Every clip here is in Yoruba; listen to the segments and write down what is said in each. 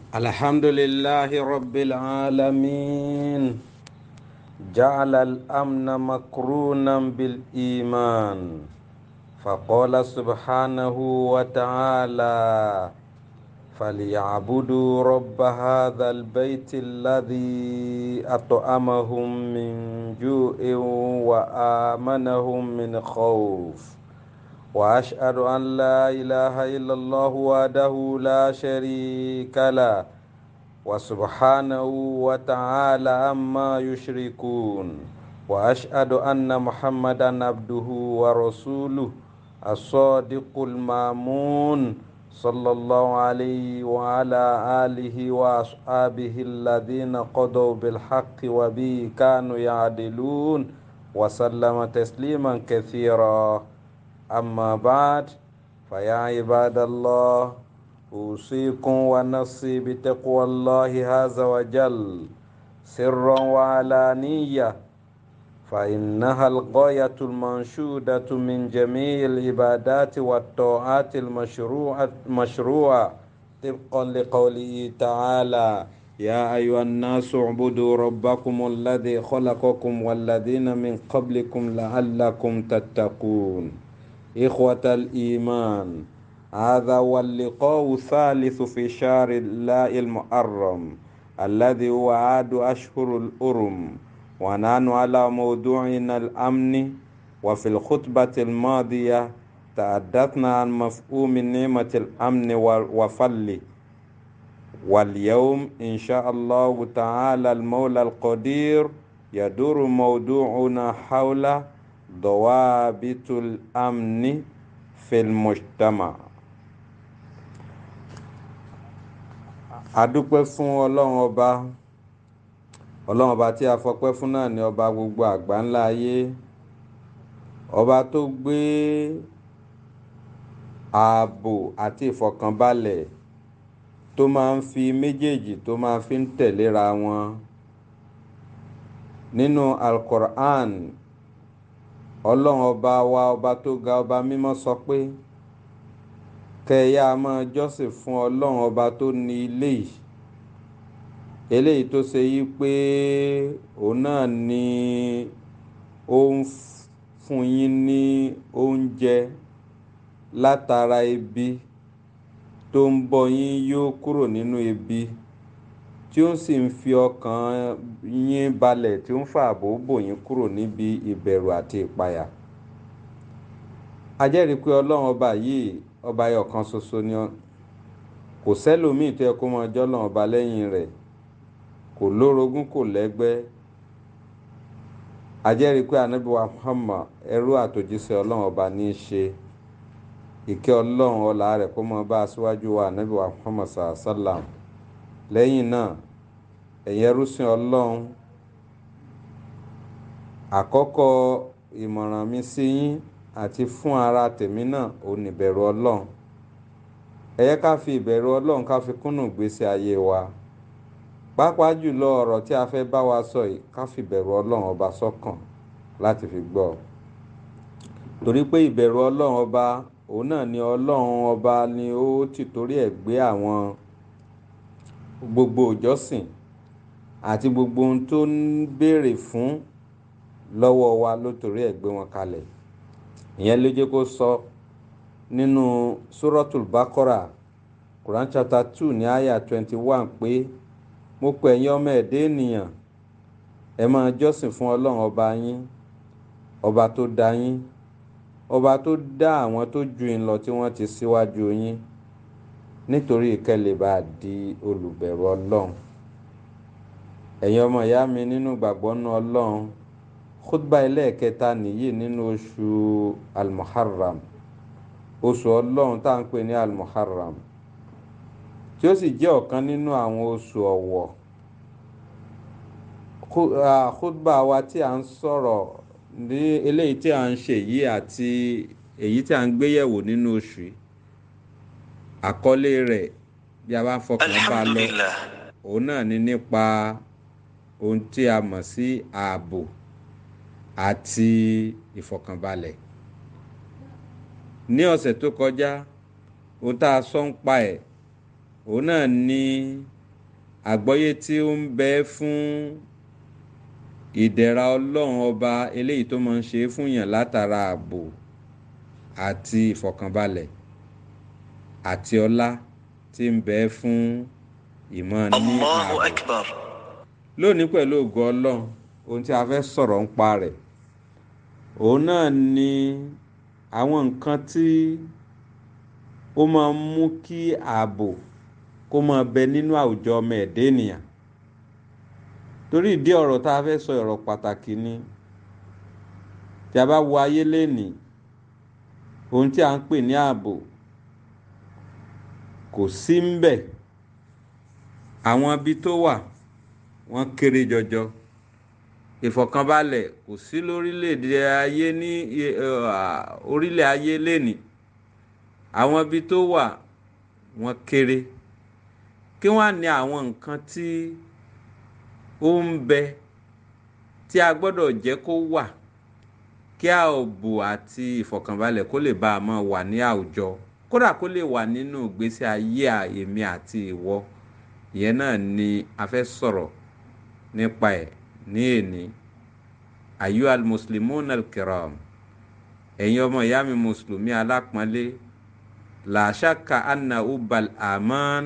الحمد لله رب العالمين جعل الأمن مقرونا بالإيمان فقال سبحانه وتعالى فليعبدوا رب هذا البيت الذي أطعمهم من جوع وآمنهم من خوف واشهد ان لا اله الا الله وحده لا شريك له وسبحانه وتعالى عما يشركون واشهد ان محمدا عبده ورسوله الصادق المامون صلى الله عليه وعلى اله واصحابه الذين قضوا بالحق وبه كانوا يعدلون وسلم تسليما كثيرا أما بعد فيا عباد الله أوصيكم ونفسي بتقوى الله عز وجل سرا وعلانية فإنها الغاية المنشودة من جميع العبادات والطاعات المشروعة مشروعة طبقا لقوله تعالى يا أيها الناس اعبدوا ربكم الذي خلقكم والذين من قبلكم لعلكم تتقون إخوة الإيمان هذا هو اللقاء الثالث في شهر الله المحرم الذي هو عاد أشهر الأرم ونحن على موضوعنا الأمن وفي الخطبة الماضية تحدثنا عن مفهوم نعمة الأمن وفله واليوم إن شاء الله تعالى المولى القدير يدور موضوعنا حول ضوابط الأمن في المجتمع adúpẹ́ fún ọlọ́run ọba ọlọ́run ọba tí a fọpẹ́ fún náà ní ọba gbogbo àgbáńlá ayé ọba tó gbé ààbò àti ìfọ̀kànbalẹ̀ tó máa ń fi méjèèjì tó máa fi ń tẹ̀léra wọn nínú alukur'an ọlọ́run ọba wa ọba tó ga ọba mímọ́ sọ pé kẹyà máa jọ́sìn fún ọlọ́run ọba tó ní ilé yìí eléyìí tó ṣe yí pé òun náà ni ó ń fún yín ní oúnjẹ látara ebi tó ń bọ́ yín yóò kúrò nínú ebi tí ó sì ń fi ọkàn yín balẹ̀ tí ó ń fààbò bò yín kúrò níbi ìbẹ̀rù àti ìpayà. a jẹ́rìí pé ọlọ́run ọba yìí ọba ayọ̀ kan ṣoṣo ni kò sẹ́lòmíì tó yẹ kó máa jọ́ ọlọ́run ọba lẹ́yìn rẹ̀ kò lórogún kò lẹ́gbẹ́ a jẹ́rìí pé anábíwá Muhammad ẹrú àtòjíṣẹ́ ọlọ́run ọba ní í ṣe ìkẹ́ ọlọ́run ọlá rẹ̀ kó máa bá aṣíwájú wa anábíwá Muhammad sallam lẹ́yìn náà ẹ̀yin ẹrúsìn ọlọ́run àkọ́kọ́ ìmọ̀ràn mi sí yín àti fún ara tèmi náà ò ní ìbẹ̀rù ọlọ́run ẹ yẹ ká fi ìbẹ̀rù ọlọ́run ká fi kúnnù gbèsè ayé wa pàápàá jùlọ ọ̀rọ̀ tí a fẹ́ bá wa sọ yìí ká fi ìbẹ̀rù ọlọ́run ọba sọ́kàn láti fi gbọ́ torí pé ìbẹ̀rù ọlọ́run ọba òun náà ni ọlọ́run ọba ni ó ti torí ẹ̀ gbé àwọn gbogbo ìjọsìn àti gbogbo ohun tó ń béèrè fún lọ́wọ́ wa ló torí ẹ̀ gbé wọn kalẹ̀ ìyẹn ló jẹ́ kó sọ nínú suratul bakora quran chapter two ní àyà twenty one pé mo pè ẹ̀yin ọmọ ẹ̀dẹ́ ènìyàn ẹ máa jọ́sìn fún ọlọ́run ọba yín ọba tó dá yín ọba tó dá àwọn tó ju yín lọ tí wọ́n ti síwájú yín nítorí ìkẹlẹ̀ bá di olùbẹ̀rù ọlọ́run ẹ̀yin ọmọ ìyá mi nínú gbàgbọ́ nú ọlọ́run khutba ẹlẹ́ẹ̀kẹta nìyí nínú oṣù almuharram oṣù ọlọ́run tá à ń pè ní almuharram tí ó sì jẹ́ ọ̀kan nínú àwọn oṣù ọ̀wọ̀ khutba wa tí a ń sọ̀rọ̀ ní eléyìí tí a ń ṣe yìí àti èyí tí a ń gbéyẹ̀wò nínú oṣù yìí àkọlé rẹ̀ bí a bá fọkàn bá lọ òun náà ni nípa ohun tí a mọ̀ sí ààbò àti ìfọkànbalẹ̀ ní ọ̀sẹ̀ tó kọjá ohun tá a sọ ń pa ẹ̀ òun náà ní àgbọ́yé tí ó ń bẹ fún ìdẹ̀ra ọlọ́run ọba eléyìí tó máa ń ṣe fún yàn látara ààbò àti ìfọ̀kànbalẹ̀ àti ọlá tí ń bẹ fún ìmọ̀ ní Allahu ààbò Akbar. lónìí pẹ̀lú ògo ọlọ́run ohun tí a fẹ́ sọ̀rọ̀ ń pa rẹ̀ òun náà ni àwọn nǹkan tí ó máa ń mú kí ààbò kó máa bẹ nínú àwùjọ ọmọ ẹ̀dá ènìyàn torí ìdí ọ̀rọ̀ tá a fẹ́ sọ ọ̀rọ̀ pàtàkì ni tí a bá wo ayé lénìí ohun tí a ń pè ní ààbò kò sí ń bẹ̀ àwọn ibi tó wà wọ́n kéré jọjọ ìfọ̀kànbalẹ̀ kò sí lórílẹ̀‐èdè ayé ní orílẹ̀ ayé lénìí àwọn ibi tó wà wọ́n kéré kí wọ́n á ní àwọn nǹkan tí ó ń bẹ tí a gbọ́dọ̀ jẹ́ kó wà kí ààbò àti ìfọ̀kànbalẹ̀ kó lè bá a máa wà ní àwùjọ kódà kó lè wà nínú ìgbésí ayé èmi àti ìwọ ìyẹn náà ni a fẹ́ sọ̀rọ̀ nípa ẹ̀ ní èní ayu al-muslimun al-kiram ẹ̀yin ọmọ ìyá mi mùsùlùmí alápọ̀nlé la shakka anna ubal aman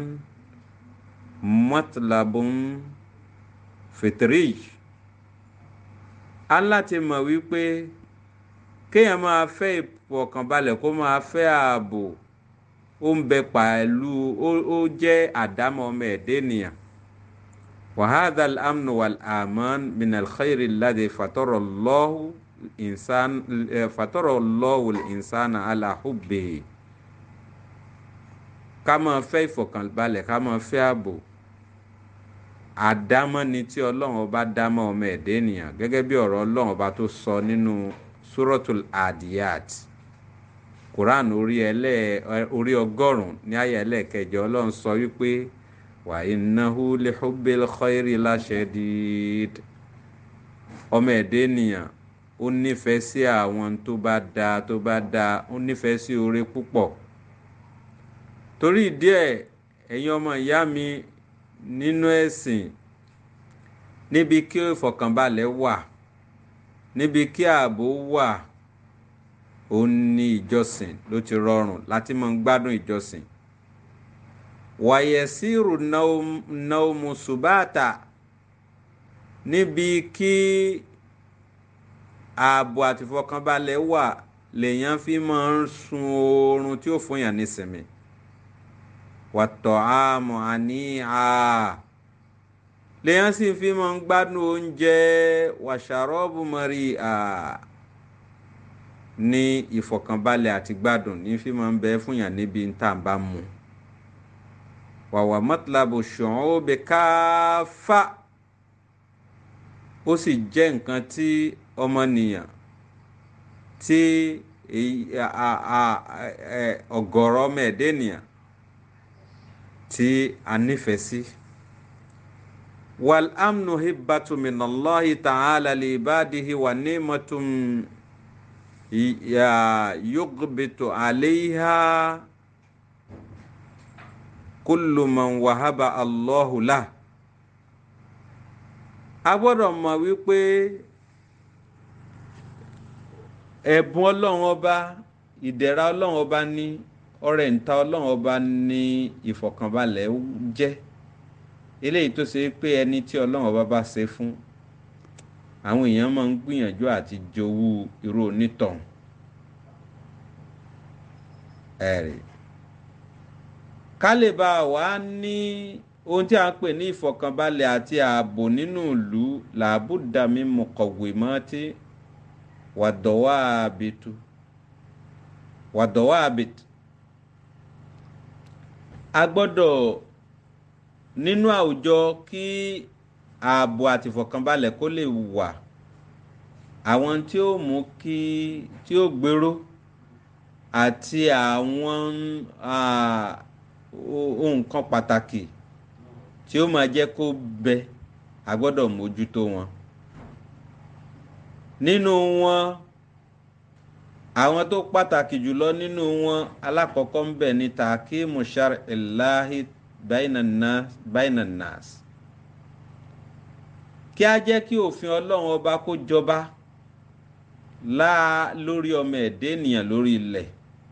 matlabun fitrij a ń láti mọ̀ wípé kéèyàn máa fẹ́ ìfọ̀kànbalẹ̀ kó máa fẹ́ ààbò ó ń bẹ pẹ̀lú ó jẹ́ àdámọ́ ọmọ ẹ̀dá ènìyàn وهذا الأمن والأمان من الخير الذي فطر الله الإنسان فطر الله الإنسان على حبه ká máa fẹ́ ìfọ̀kànbalẹ̀ ká máa fẹ́ ààbò àdámọ́ ni tí ọlọ́run ọba dámọ́ ọmọ ẹ̀dá ènìyàn gẹ́gẹ́ bí ọ̀rọ̀ ọlọ́run ọba tó sọ nínú suratul adiyat quran orí ẹlẹ́ orí ọgọ́rùn-ún ní àyá ẹlẹ́ẹ̀kẹjọ ọlọ́run sọ wípé wa innahu li hubbil khayri la shadid ọmọ ẹ̀dẹ́ ènìyàn ó nífẹ̀ẹ́ sí àwọn tó bá dáa tó bá dáa ó nífẹ̀ẹ́ sí oore púpọ̀ torí ìdí ẹ̀ ẹ̀yin ọmọ ìyá mi nínú ẹ̀sìn níbi kí ìfọ̀kànbalẹ̀ wà níbi kí ààbò wà ó ní ìjọsìn ló ti rọrùn láti máa ń gbádùn ìjọsìn wàyẹ̀sírù naumu subata níbi kí ààbò àti ìfọ̀kànbalẹ̀ wà lèèyàn fi máa ń sun oorun tí ó fún yàn nísinmi wàtọ̀ àmọ̀ àníhà lèèyàn sì fi máa ń gbádùn oúnjẹ wàṣàrọ́bù mọ́rí à ní ìfọ̀kànbalẹ̀ àti gbádùn ní fi máa ń bẹ fún yàn níbi tá à ń bá mu wàwà mọ́tìlábù ṣùgbọ́n ó bẹ káfá ó sì jẹ́ nǹkan tí ọmọnìyàn tí ọ̀gọ̀rọ̀ ọmọ ẹ̀dẹ́ ènìyàn tí a nífẹ̀ẹ́ sí. wal amnu hibbatu minallahi ta'ala li ibadihi wa ni'matun yughbitu alayha kullu man wahaba Allahu lah. a gbọ́dọ̀ mọ̀ wípé ẹ̀bùn ọlọ́run ọba ìdẹ̀ra ọlọ́run ọba ní ọrẹ ìta ọlọ́run ọba ní ìfọ̀kànbalẹ̀ jẹ́ eléyìí tó ṣe pé ẹni tí ọlọ́run ọba bá ṣe fún àwọn èèyàn máa ń gbìyànjú àti jowú irú onítọ̀hún ẹ̀rì ká lè bá wa ní ohun tí a ń pè ní ìfọ̀kànbalẹ̀ àti ààbò nínú ìlú làbúdàmí mọ̀kọ̀wé mọ́ tí wàdọ̀wà àbètú wàdọ̀wà àbètú a gbọ́dọ̀ nínú àwùjọ kí ààbò àti ìfọ̀kànbalẹ̀ kó lè wà àwọn tí ó mú kí tí ó gbèrò àti àwọn ohun kan pàtàkì tí ó máa jẹ́ kó bẹ a gbọ́dọ̀ mójútó wọn nínú wọn àwọn tó pàtàkì jùlọ nínú wọn alákọ̀ọ́kọ́ ń bẹ ní takimu shar'illahi bainan nas kí a jẹ́ kí òfin ọlọ́run ọba kó jọba láà lórí ọmọ ẹ̀dẹ́ ènìyàn lórí ilẹ̀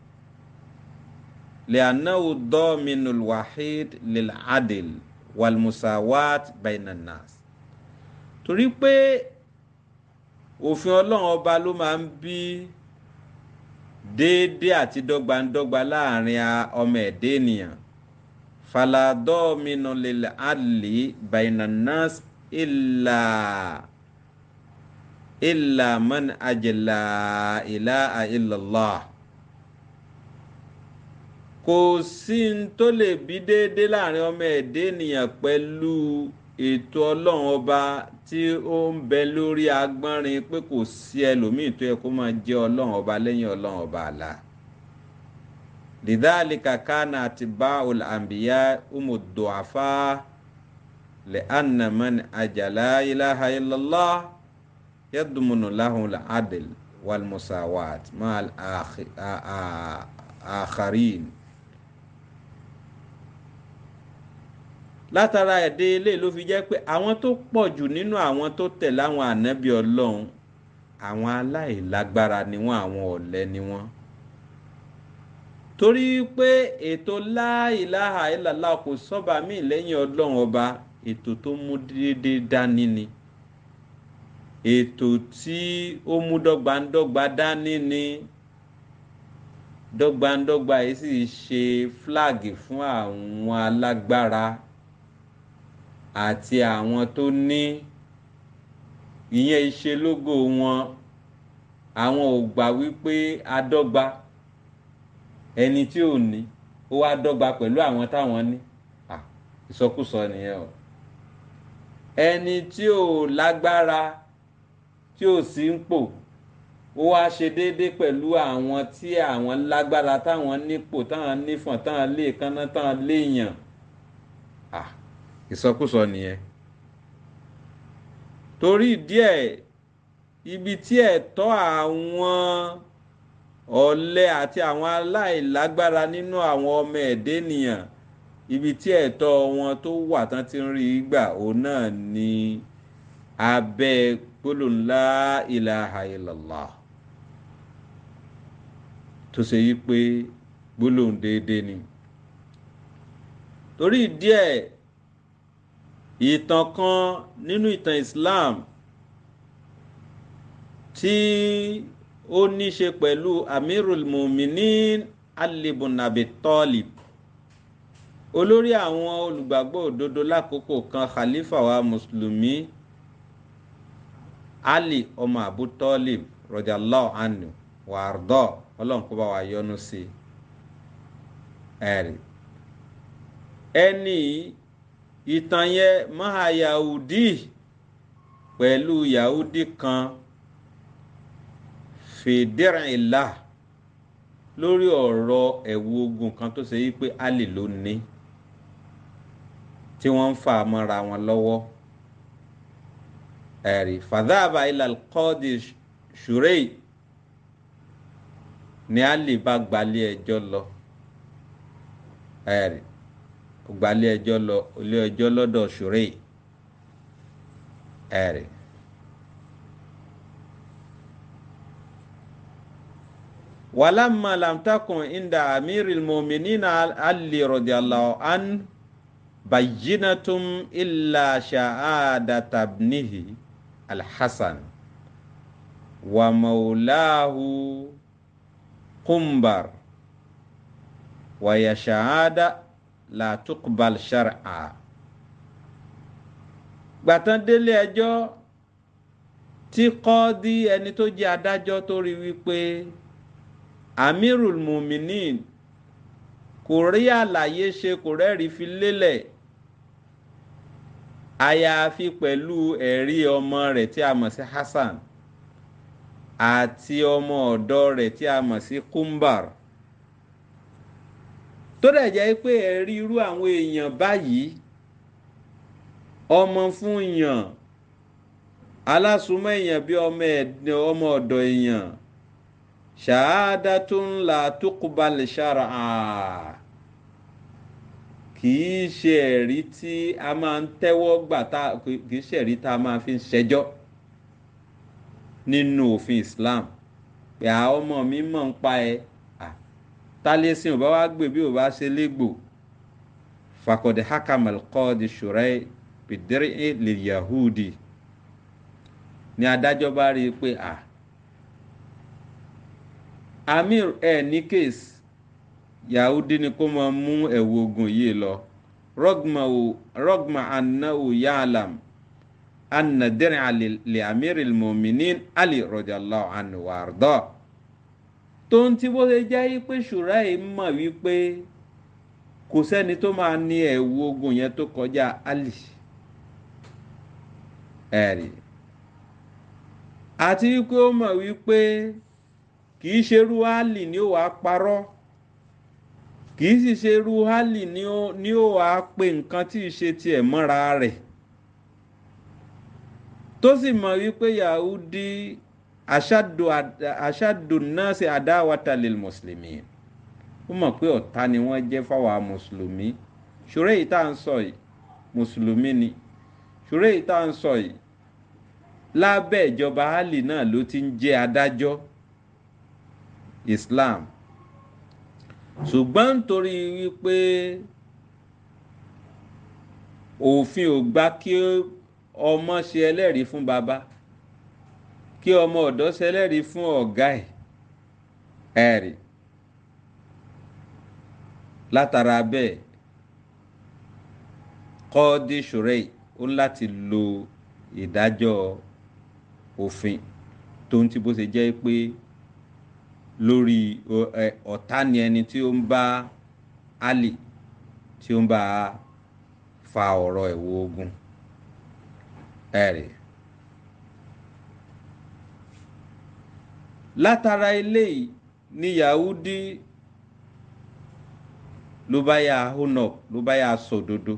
lianahu dọ́minul wahid lil adil wal musawat bainan nas torí pé òfin ọlọ́run ọba ló máa ń bí déédéé àti dọ́gbandọ́gba láàrin ọmọ ẹ̀dẹ́ ènìyàn faladọ́minu lil adli bainan nas illa illa man ajla ilaha illallah kò sí n tó lè bí déédéé láàrin ọmọ ẹ̀dẹ́ ènìyàn pẹ̀lú ètò ọlọ́run ọba tí ó ń bẹ lórí agbọ́nrin pé kò sí ẹlòmíì tó yẹ kó máa jẹ́ ọlọ́run ọba lẹ́yìn ọlọ́run ọba àlá lidhalika kana atba'ul anbiya umu du'afa li'anna man ajala ilaha illallah yadmunu lahu al-adl wal musawat ma'al akharin. látara ẹ̀dẹ́ ilé ló fi jẹ́ pé àwọn tó pọ̀ jù nínú àwọn tó tẹ̀ láwọn ànábì ọlọ́run àwọn aláìlágbára ni wọ́n àwọn ọ̀lẹ ni wọ́n torí pé ètò láìláha ìlàlá kò sọ́ba míì lẹ́yìn ọlọ́run ọba ètò tó mú déédéé dání ni ètò tí ó mú dọ́gbandọ́gba dání ni dọ́gbandọ́gba yìí sì ṣe fúláàgì fún àwọn alágbára àti àwọn tó ní ìyẹn ìṣe lógo wọn àwọn ò gbà wípé adọ́gba ẹni tí ò ní ó wá dọ́gba pẹ̀lú àwọn táwọn ní ìsọkúsọ nìyẹn o ẹni tí ò lágbára tí ò sí ń pò ó wá ṣe déédéé pẹ̀lú àwọn tí àwọn lágbára táwọn nípò táwọn nífọ̀n táwọn lè kánná táwọn léèyàn ìsọkúsọ nìyẹn torí díẹ̀ ibi tí ẹ̀tọ́ àwọn ọ̀lẹ àti àwọn aláìlágbára nínú àwọn ọmọ ẹ̀dẹ́ ènìyàn ibi tí ẹ̀tọ́ wọn tó wà tán ti ń rí gbà òun náà ni abẹ́ gbólóhùn la ilaha illallah tó ṣe yí pé gbólóhùn déédéé ni torí díẹ̀ ìtàn kan nínú ìtàn Islam tí ó ní ṣe pẹ̀lú Amirul Muminin Ali ibn Abi Talib olórí àwọn olùgbàgbọ́ òdodo lákòókò kan khalifa wa mùsùlùmí Ali ọmọ Abu Talib radiyallahu anhu wàrdọ́ ọlọ́run kó bá wa yọ́nú sí ẹ̀rí ẹni ìtàn yẹn máa yahudi pẹ̀lú yahudi kan fìdírìnlá lórí ọ̀rọ̀ ẹ̀wù ogun kan tó ṣe yí pé Ali ló ní tí wọ́n ń fà mọ́ra wọn lọ́wọ́ ẹ̀rí fàdáàbà ilal qadi shurei ni Ali bá gbalé ẹjọ́ lọ ẹ̀rí gbalé ẹjọ́ lọ ilé ẹjọ́ lọ́dọ̀ shurei ẹ̀rí. ولما لم تكن عند أمير المؤمنين علي رضي الله عنه بينة إلا شهادة ابنه الحسن ومولاه قنبر وهي شهادة لا تقبل شرعا gbàtàn délé ẹjọ́ tí kọ́ọ́dí ẹni tó jẹ́ adájọ́ tó rí wípé amirul muminin kò rí àlàyé ṣe kò rẹ́rìí fi lélẹ̀ àyàfi pẹ̀lú ẹ̀rí ọmọ rẹ̀ tí a mọ̀ sí Hasan àti ọmọ ọ̀dọ̀ rẹ̀ tí a mọ̀ sí Kumbar tó dẹ̀ jẹ́ pé ẹ̀rí irú àwọn èèyàn báyìí ọmọ fún èèyàn alásùnmọ́ èèyàn bí ọmọ ọ̀dọ̀ èèyàn ṣàádátún la tuqbal shar'a kì í ṣe ẹ̀rí tí a máa ń tẹ́wọ́ gbà tá kì í ṣe ẹ̀rí tá a máa fi ń ṣẹjọ́ nínú òfin Islam pé àwọn ọmọ mi mọ̀ ń pa ẹ tálẹ́sìn ò bá wá gbé bí ò bá ṣe légbò fakọ̀dé hakamal kọ́ọ̀dì ṣùrẹ́ pìdírí lè yahudi ni adájọ́ bá rí i pé à amir ẹ ní kéésì yahudi ni kó máa mú ẹ̀wù ogun yìí lọ rọgma anahu yaalam anna dir'a li amiril mu'minin ali radiyallahu anhu wa arda tó ń tí bó ṣe jẹ́ pé ṣùrà yìí mọ̀ wípé kò sẹ́ni tó máa ní ẹ̀wù ogun yẹn tó kọjá ali ẹ̀rí àti wípé ó mọ̀ wípé kì í ṣerú ali ni ó wàá parọ́ kì í sì ṣerú ali ni ó wàá pe nǹkan tí ì ṣe tiẹ̀ mọ́ra rẹ̀ tó sì mọ̀ wípé yahudi aṣáàdù aṣáàdù náà ṣe adáwàtà lil mùsùlùmí ó mọ̀ pé ọ̀tá ni wọ́n jẹ́ fáwọn mùsùlùmí ṣòro èyí tá à ń sọ yìí mùsùlùmí ni ṣòro èyí tá à ń sọ yìí lábẹ́ ìjọba ali náà ló ti ń jẹ́ adájọ́ islam ṣùgbọ́n nítorí wípé òfin ò gbà kí ọmọ ṣe ẹlẹ́rìí fún baba kí ọmọ ọ̀dọ́ ṣe ẹlẹ́rìí fún ọ̀gá ẹ̀ ẹ̀rì látara bẹ́ẹ̀ kọ́ọ́dí ṣùrẹ́ì ó láti lo ìdájọ́ òfin tó ń tí bó ṣe jẹ́ pé lórí ọ̀tá ni ẹni tí ó ń bá Ali tí ó ń bá fa ọ̀rọ̀ ẹ̀wọ̀ ogun ẹ̀rì. látara eléyìí ni Yahudi ló bá yà hónà ló bá yà sòdodo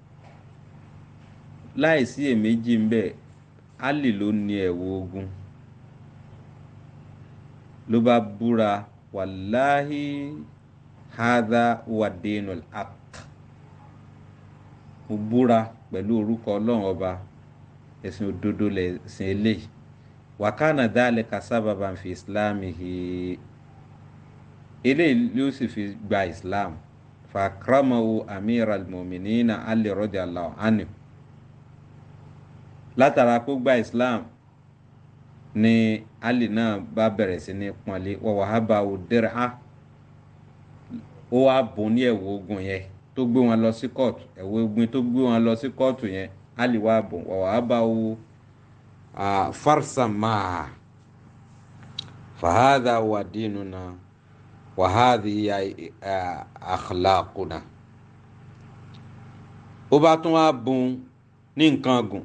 láìsí èméjì ń bẹ Ali ló ní ẹ̀wọ̀ ogun ló bá búra wàláhì hadha wadinul haq mo búra pẹ̀lú orúkọ ọlọ́run ọba ẹ̀sìn òdodo lẹ̀sìn eléyìí wàkánà dálẹ̀ kásábàbà fi islámì hi eléyìí ló sì fi gba islam fàkàràmọ́wò amir al-mu'minina Ali radiyallahu anhu látara kó gba islam ni ali náà bá bẹ̀rẹ̀ sí ní pọ́nlé wọ́n wàá bá o dẹ́rẹ́ á ó wá bùn ní ẹ̀wù ogun yẹn tó gbé wọn lọ sí kóòtù ẹ̀wù ogun tó gbé wọn lọ sí kóòtù yẹn ali wá bùn wọ́n wàá bá o farsama fahadà wà dínú na wàhádì ya akhlaquna ó bá tún wá bùn ní nǹkan gùn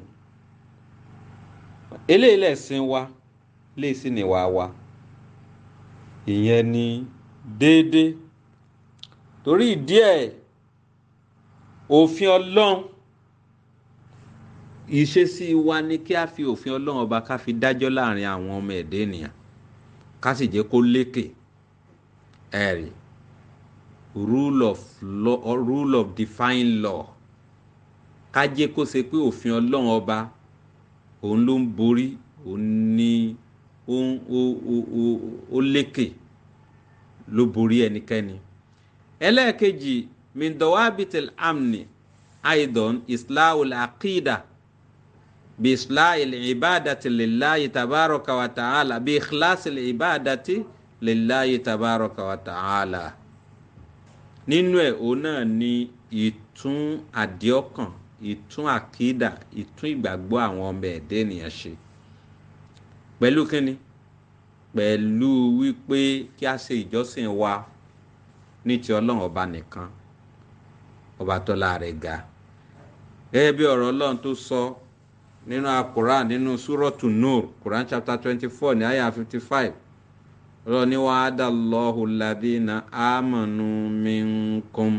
eléyìí lẹ̀sìn wa lè sí ni wàá wa ìyẹn ni déédéé torí ìdí ẹ̀ òfin ọlọ́run ìṣesí wa ni kí a fi òfin ọlọ́run ọba ká fi dájọ́ láàrin àwọn ọmọ ẹ̀dẹ́ ènìyàn ká sì jẹ́ kó lékè ẹ̀rí rule of law rule of divine law ká jẹ́ kó ṣe pé òfin ọlọ́run ọba òun ló ń borí òun ní ó lékè ló borí ẹnikẹ́ni. ẹlẹ́ẹ̀kejì mindawabitil amni aidan islahul aqida bi islahil ibadati lillahi tabaraka wa ta'ala bi ikhlasil ibadati lillahi tabaraka wa ta'ala. nínú ẹ̀ òun náà ni ìtún àdíọ́kàn ìtún àkídà ìtún ìgbàgbọ́ àwọn ọmọ ẹ̀dẹ́ ènìyàn ṣe pẹ̀lú kínni pẹ̀lú wípé kí a ṣe ìjọsìn wa ní ti ọlọ́run ọba nìkan ọba tọ́lá rẹ̀ ga gẹ́gẹ́ bí ọ̀rọ̀ ọlọ́run tó sọ nínú akuran nínú súrọ́tù nur quran chapter twenty four ní àyà fifty five ọlọ́run ní wa'ada Allahu alladhina amanu minkum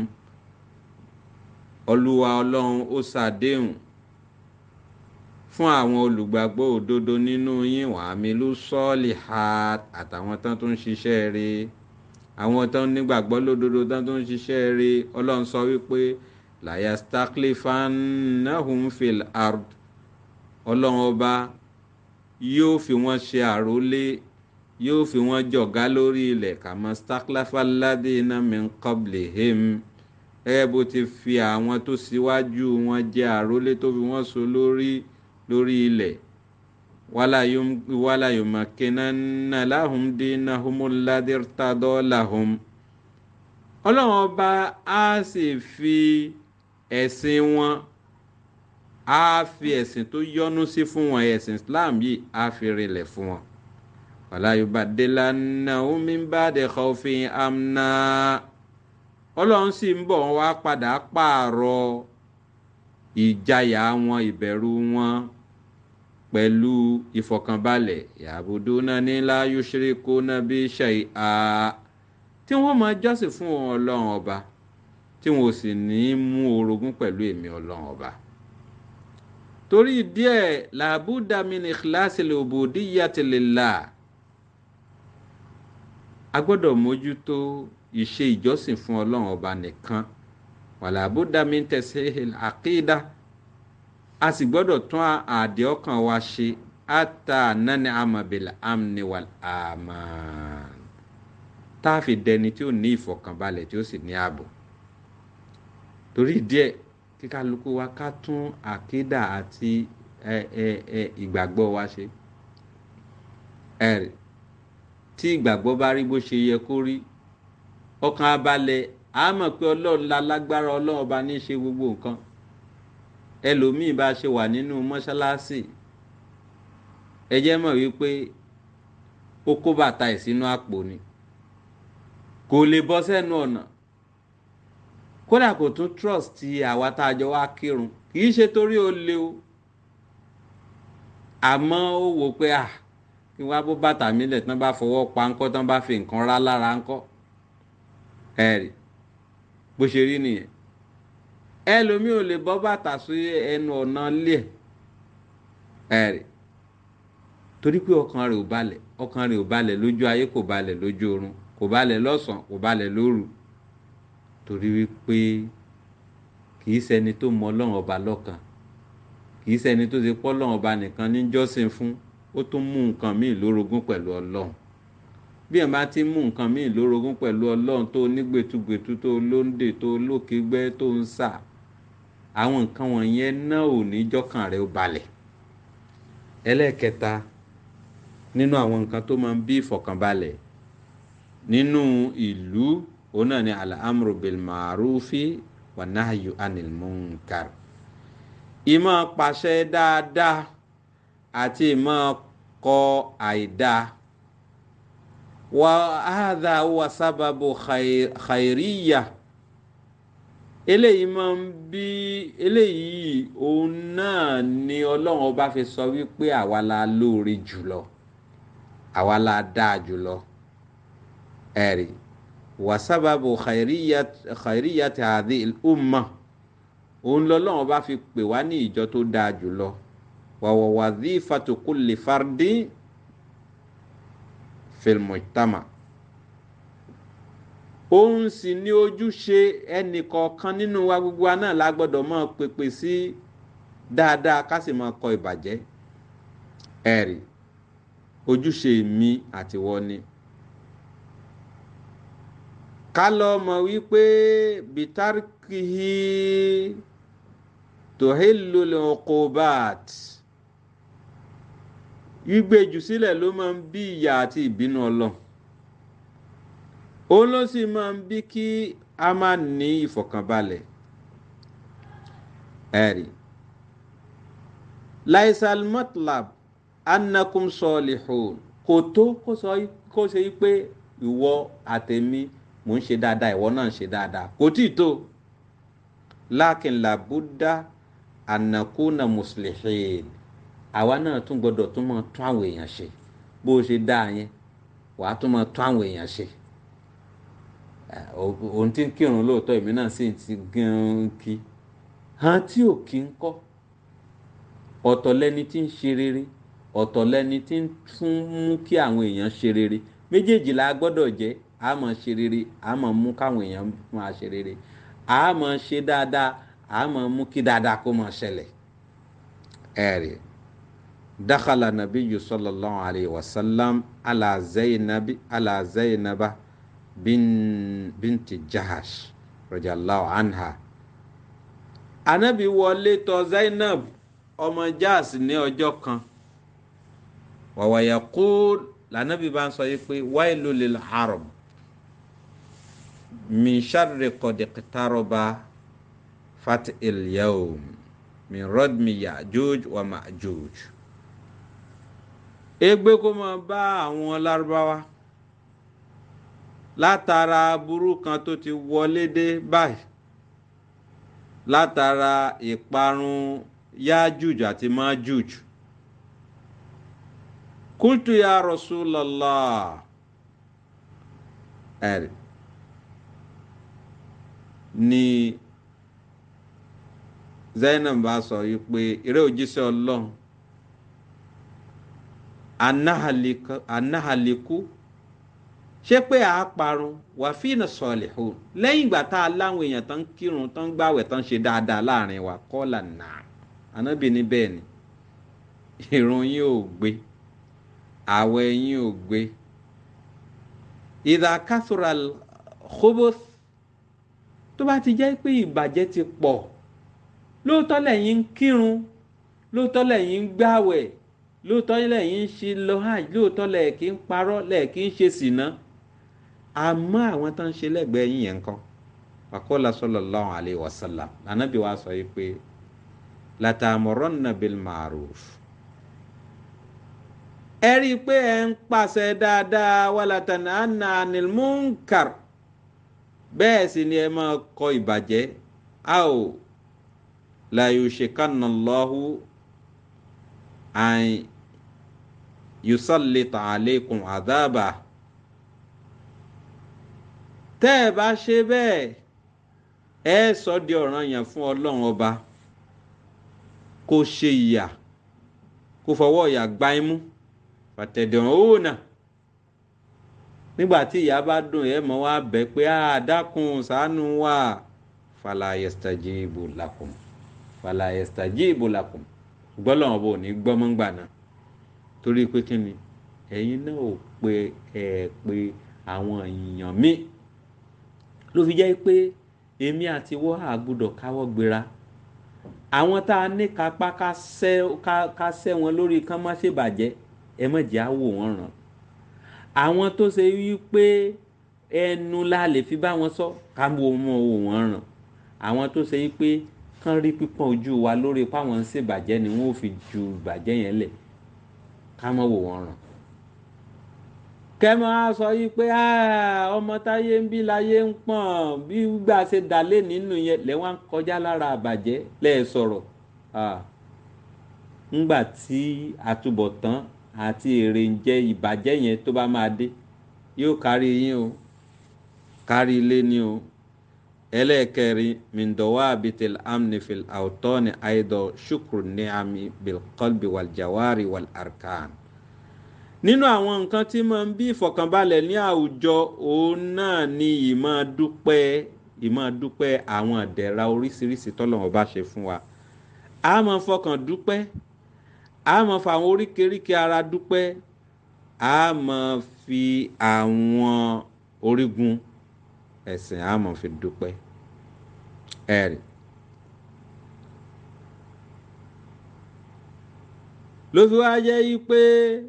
olúwa ọlọ́run ó ṣàdéhùn fún àwọn olùgbàgbọ́ òdodo nínú yín wàámi ló sọ́ọ̀lì ha àtàwọn tán tó ń ṣiṣẹ́ rí àwọn tán nígbàgbọ́ lódodo tán tó ń ṣiṣẹ́ rí ọlọ́run sọ wípé layastakhlifannahum fil ard ọlọ́run ọba yóò fi wọ́n ṣe àrólé yóò fi wọ́n jọ̀gá lórí ilẹ̀ kama stakhlafa alladhina min qablihim ẹ bó ti fi àwọn tó síwájú wọn jẹ àrólé tó fi wọ́n so lórí lórí ilẹ̀ wala yumakkinanna lahum dinahumul ladhi irtada lahum ọlọ́run ọba á sì fi ẹ̀sìn wọn á fi ẹ̀sìn tó yọ́nú sí fún wọn ẹ̀sìn Islam yìí á fi rinlẹ̀ fún wọn wala yubaddilannahum min ba'di khawfin amna ọlọ́run sì ń bọ̀ wá padà pààrọ̀ ìjayà wọn ìbẹ̀rù wọn pẹ̀lú ìfọ̀kànbalẹ̀ ya'budunani la yushrikuna bi shay'a tí wọ́n máa jọ́sìn fún ọlọ́run ọba tí wọn ò sì ní mú orogún pẹ̀lú èmi ọlọ́run ọba torí díẹ̀ làbúdà min ikhlasil ubudiyyati lillah a gbọ́dọ̀ mójútó ìṣe ìjọsìn fún ọlọ́run ọba nìkan wàlàbúdà min tasihil aqida a sì gbọ́dọ̀ tún àdé ọkàn wa ṣe ata nani amabil amni wal aman tá a fi dẹni tí ó ní ìfọ̀kànbalẹ̀ tí ó sì ní ààbò torí díẹ̀ kí kálukú wa ká tún àkídà àti ẹ ẹ ẹ ìgbàgbọ́ wa ṣe ẹ̀rì tí ìgbàgbọ́ bá rí bó ṣe yẹ kó rí ọkàn abalẹ̀ a mọ̀ pé ọlọ́run la lágbára ọlọ́run ọba ní í ṣe gbogbo nǹkan ẹlòmíì bá ṣe wà nínú mọ́ṣáláṣí ẹ jẹ́ mọ̀ wípé ó kó bàtà ẹ̀ sínú àpò ni kò lè bọ́ sẹ́nu ọ̀nà kódà kò tún trust ti àwa tá a jọ wá kírun kì í ṣe torí ó le o àmọ́ ó wò pé à kí wọ́n á bó bàtà mi lẹ̀ tán bá fọwọ́ pa ńkọ́ tán bá fi nǹkan rá lára ńkọ́ ẹ̀rì bó ṣe rí nìyẹn ẹlòmíì ò lè bọ́ bàtà sí ẹnu ọ̀nà ilé ẹ̀ ẹ̀rì torí pé ọkàn rẹ̀ ò balẹ̀ ọkàn rẹ̀ ò balẹ̀ lójú ayé kò balẹ̀ lójú oorun kò balẹ̀ lọ́sàn-án kò balẹ̀ lóru torí wípé kì í ṣẹni tó mọ ọlọ́run ọba lọ́kàn kì í ṣẹni tó ṣe pọ́ ọlọ́run ọba nìkan ní jọ́sìn fún ó tún mú nǹkan míì lórogún pẹ̀lú ọlọ́run bí ẹ̀ bá ti mú nǹkan míì lórogún pẹ̀lú ọlọ́run tó nígbètúgbètú tó lóńdè tó lókègbẹ́ tó ń sà àwọn nǹkan wọ̀nyẹn náà ò ní jọ́kàn rẹ̀ ó balẹ̀ ẹlẹ́ẹ̀kẹta nínú àwọn nǹkan tó máa ń bí ìfọ̀kànbalẹ̀ nínú ìlú òun náà ni al-amru bil ma'rufi wa nahyu anil munkar ìmọ̀ pàṣẹ dáadáa àti ìmọ̀ kọ àìdáa wa hadha wa sábàbù khairiyya eléyìí máa ń bí eléyìí òun náà ni ọlọ́run ọba fi sọ wípé àwa la lóore jùlọ àwa la dáa jùlọ ẹ̀rí wàsábàbò khairiyati hadhi al-umma òun lọ́lọ́run bá fi pè wá ní ìjọ tó dáa jùlọ wàwà wadhifatu kulli fardin fil mujtama òun sì ní ojúṣe ẹnìkọ̀ọ̀kan nínú wa gbogbo wa náà la gbọ́dọ̀ máa pèpè sí dáadáa ká sì máa kọ ìbàjẹ́ ẹ̀rí ojúṣe mi àtiwọ́ ni ká lọ mọ̀ wípé bitarikihi tohilul uqubat gbígbéjù sílẹ̀ ló máa ń bí ìyà àti ìbínú ọlọ́run òun ló sì máa ń bí kí a máa ní ìfọ̀kànbalẹ̀ ẹ̀rí laisal matlab annakum solihun kò tó kó ṣe pé ìwọ àtẹ̀mí mò ń ṣe dáadáa ìwọ náà ń ṣe dáadáa kò tí ì tó lákin làbúdá ànàkúnà muslihin àwa náà tún gbọdọ̀ tún máa tún àwọn èèyàn ṣe bó o ṣe dáa yẹn wàá tún máa tún àwọn èèyàn ṣe òun tí ń kírun lóòótọ́ èmi náà sì ti gan-an kí hàn tí ò kí ń kọ́ ọ̀tọ̀ lẹni tí ń ṣe rere ọ̀tọ̀ lẹni tí ń tún mú kí àwọn èèyàn ṣe rere méjèèjì la gbọ́dọ̀ jẹ́ a máa ṣe rere a máa mú káwọn èèyàn máa ṣe rere a máa ṣe dáadáa a máa mú kí dáadáa kó máa ṣẹlẹ̀ ẹ̀rí dakhala nabiyyu sallallahu alayhi wa sallam ala zainabi ala zainaba bin binti jahash radiyallahu anha anabi wọlé tọ̀ zainab ọmọ jahash ní ọjọ́ kan wa yaqul lànàbí bá ń sọ yìí pé wailu lil haram min sharri qad iqtaraba fat il yawm min radmi yajuj wa majuj ègbé kó máa bá àwọn lárúbáwá látara aburú kan tó ti wọlé dé báyìí látara ìparun yajuj àti majuj kultu ya rasulallah ẹ̀rí ni zainab bá sọ yìí pé eré òjíṣẹ́ ọlọ́run anahaliku ṣé pé a parun wà fínà sọlihun lẹ́yìn ìgbà tá a láwọn èèyàn tán kírun tán gbàwẹ̀ tán ṣe dáadáa láàrin wa kọ́là náà anábì ní bẹ́ẹ̀ ni ìrun yín ò gbé àwẹ̀ yín ò gbé ìdá kásùrà khubuth tó bá ti jẹ́ pé ìbàjẹ́ ti pọ̀ lóòótọ́ lẹ́yìn ń kírun lóòótọ́ lẹ́yìn ń gbàwẹ̀ lóòótọ́ lẹ́yìn ń ṣe lọ hajj lóòótọ́ lẹ́ẹ̀kí ń parọ́ lẹ́ẹ̀kí ń ṣe sìná àmọ́ àwọn tó ń ṣe lẹ́gbẹ̀ẹ́ yín yẹn kan wàkọ́lá sallallahu alayhi wa sallam lànàbí wa sọ yìí pé latamurunna bil ma'ruf ẹ rí i pé ẹ ń pàṣẹ dáadáa wala tanhanna anil munkar bẹ́ẹ̀ sì ni ẹ máa kọ ìbàjẹ́ a ò la yushikanna Allahu an yusallita alaykum adhaba tẹ́ ẹ bá ṣe bẹ́ẹ̀ ẹ sọ di ọ̀ranyàn fún ọlọ́run ọba kó ṣe ìyà kó fọwọ́ ìyà gbá imú fàtẹ̀dẹ̀ òun náà nígbà tí ìyá bá dùn ẹ mọ wá bẹ̀ pé a dákun ṣàánú wa fala yastajibu lakum fala yastajibu lakum gbọ́dọ̀ wọn bò ní gbọ́mọ́ngbà náà torí pé kí ni ẹ̀yin náà ò pe ẹ̀ pé àwọn èèyàn míì ló fi jẹ́ pé èmi àti wọ́n á gbọ́dọ̀ káwọ́ gbéra àwọn tá a ní kápá ká sẹ́ wọn lórí kán má ṣèbàjẹ́ ẹ má jẹ́ á wò wọ́n ràn àwọn tó ṣe wípé ẹnu la lè fi bá wọn sọ ká wo mọ wò wọ́n ràn àwọn tó ṣe wípé kán rí pípọ́n ojú wa lórí páwọn ń ṣèbàjẹ́ ni wọ́n ò fi ju ìbàjẹ́ yẹn lẹ̀ ká mọ́ wò wọ́n ràn kẹmọ á sọ yìí pé ọmọ táyé ń bí láyé ń pọ̀n bí gbà ṣe dálé nínú yẹn lẹ́wọ̀n kọjá lára àbàjẹ́ lẹ́ẹ̀ sọ̀rọ̀ ńgbà tí àtúbọ̀tán àti èrè ń jẹ ìbàjẹ́ yẹn tó bá máa dé yóò kárí yín o kárí ilé ni o ẹlẹ́ẹ̀kẹrin mindowa abitil amnifil autoni aido shukru niami bilkolbi waljawari wal arkan nínú àwọn nǹkan tí máa ń bí ìfọ̀kànbalẹ̀ ní àwùjọ òun náà ni ìmọ̀ dúpẹ́ ìmọ̀ dúpẹ́ àwọn ìdẹ̀ra oríṣiríṣi tọ́lọ́run bá ṣe fún wa a máa fọkàn dúpẹ́ a máa fa àwọn oríkèéríkèé ara dúpẹ́ a máa fi àwọn orígun ẹ̀sìn a máa fi dúpẹ́ ẹ̀rì. ló fi wá jẹ́ yí pé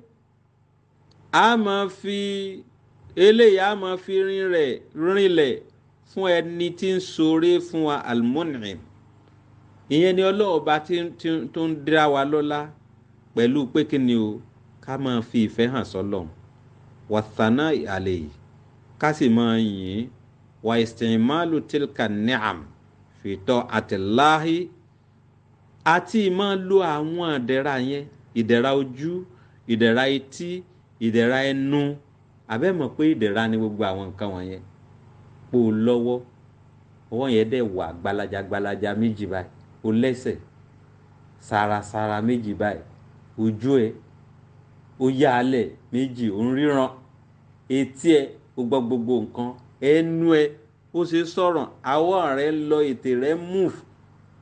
a máa fi eléyìí a máa fi rinlẹ̀ rinlẹ̀ fún ẹni tí ń ṣoore fún wa almunim ìyẹn ni ọlọ́ọ̀ba tó ń dá wa lọ́lá pẹ̀lú pé kí ni o ká máa fi ìfẹ́ hàn sọ́lọ̀ wàtánà àlè yìí ká sì máa yìn wà ìsìnmáàlù tilka ni'am fìtọ́ àtìláhì àti máa lo àwọn ìdẹ̀ra yẹn ìdẹ̀ra ojú ìdẹ̀ra etí ìdẹ̀ra ẹnu àbẹ́mọ̀ pé ìdẹ̀ra ni gbogbo àwọn nǹkan wọ̀nyẹn pò lọ́wọ́ ọwọ́ yẹn dẹ̀ wà gbalaja gbalaja méjì báyìí o lẹ́sẹ̀ sarasara méjì báyìí ojú ẹ ó yá alẹ̀ méjì ó ń ríran etí ẹ ó gbọ́ gbogbo nǹkan ẹnu ẹ ó ṣe sọ̀rọ̀ àwọ̀ rẹ lọ ètè rẹ move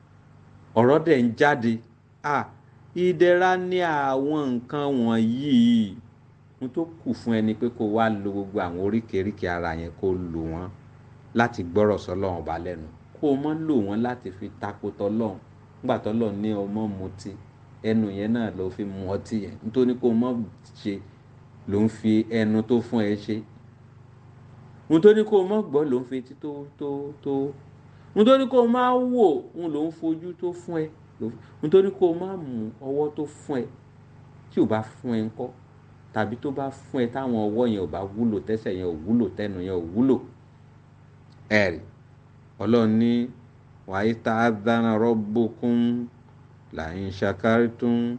ọ̀rọ̀ dẹ̀ ń jáde ah ìdẹ̀ra ní àwọn nǹkan wọ̀nyí n tó kù fún ẹni pé kó wá lo gbogbo àwọn oríkèéríkèé ara yẹn kó lò wọ́n láti gbọ́rọ̀ sọ́lọ́run ọba lẹ́nu kó o mọ́ lò wọ́n láti fi tako tọ́lọ́run nígbà tọ́lọ́run ní ọmọ mutí ẹnu yẹn náà ló fi mu ọtí yẹn nítorí kó o mọ́ ṣe ló ń fi ẹnu tó fún ẹ ṣe nítorí kó o mọ́ gbọ́ ló ń fi etí tó tó tó nítorí kó o máa wò ń ló ń fojú tó fún ẹ nítorí kó o máa mú ọwọ́ tó fún ẹ tí ò bá fún ẹ ńkọ́ tàbí tó bá fún ẹ táwọn ọwọ́ yẹn ò bá wúlò tẹ́sẹ̀ yẹn ò wúlò tẹnu yẹn ò wúlò ẹ̀rì ọlọ́run ní wàá tá a dáná rọ́bùkún làyín ṣàkárìtún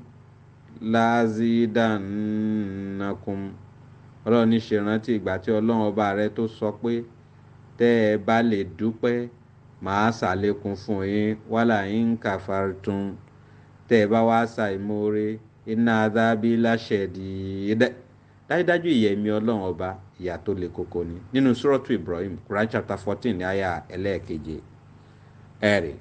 láàzídàánákùn ọlọ́run ní ṣèrántí ìgbà tí ọlọ́run ọba rẹ tó sọ pé tẹ́ ẹ bá lè dúpẹ́ màá ṣàlékún fún yín wàhálà yín kàfàrìtún tẹ́ ẹ bá wá ṣàìmoore iná adábí láṣẹ̀dì dájúdájú ìyẹ̀mí ọlọ́run ọba ìyà tó le koko ni nínú sùrọ̀tù Ibrahim Quran chapter fourteen ní àyà ẹlẹ́ẹ̀keje ẹ̀rì.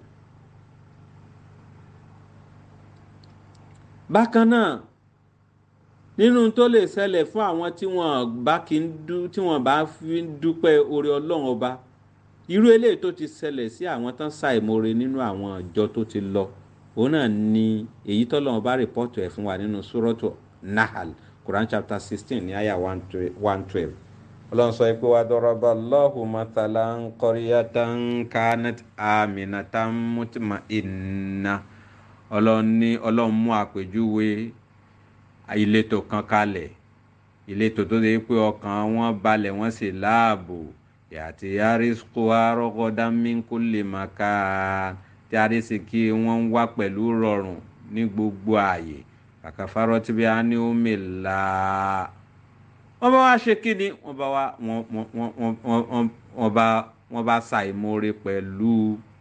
bákan náà nínú tó lè ṣẹlẹ̀ fún àwọn tí wọ́n bá kí ń dú tí wọ́n bá fi ń dúpẹ́ oore ọlọ́run ọba irú eléyìí tó ti ṣẹlẹ̀ sí àwọn tán ṣàìmoore nínú àwọn ìjọ tó ti lọ òun náà ni èyí tọ́lọ́run bá rìpọ́tù ẹ̀ fún wa nínú sùrọ̀tù Nahal Quran chapter sixteen ní àyà one twelve ọlọ́run sọ pé wàá dọ́rọ́bà lọ́hùn mọ́tàlá ń kọ́ríyàtà ń kánẹ́t àmìnàtà mùtìmá ìnà ọlọ́run ní ọlọ́run mú àpèjúwe ìletò kan kalẹ̀ ìletò tó ṣe pé ọkàn wọn balẹ̀ wọ́n sì láàbò yàtì yarisco arọ́gọ́dá mínkù lè má ká tí arísìkí wọ́n ń wá pẹ̀lú rọrùn ní gbogbo ààyè kàkàfàrọ́ tí bí a ní omi là á wọ́n bá wá ṣe kí ni wọ́n bá wá wọ́n bá wọ́n bá ṣàìmoore pẹ̀lú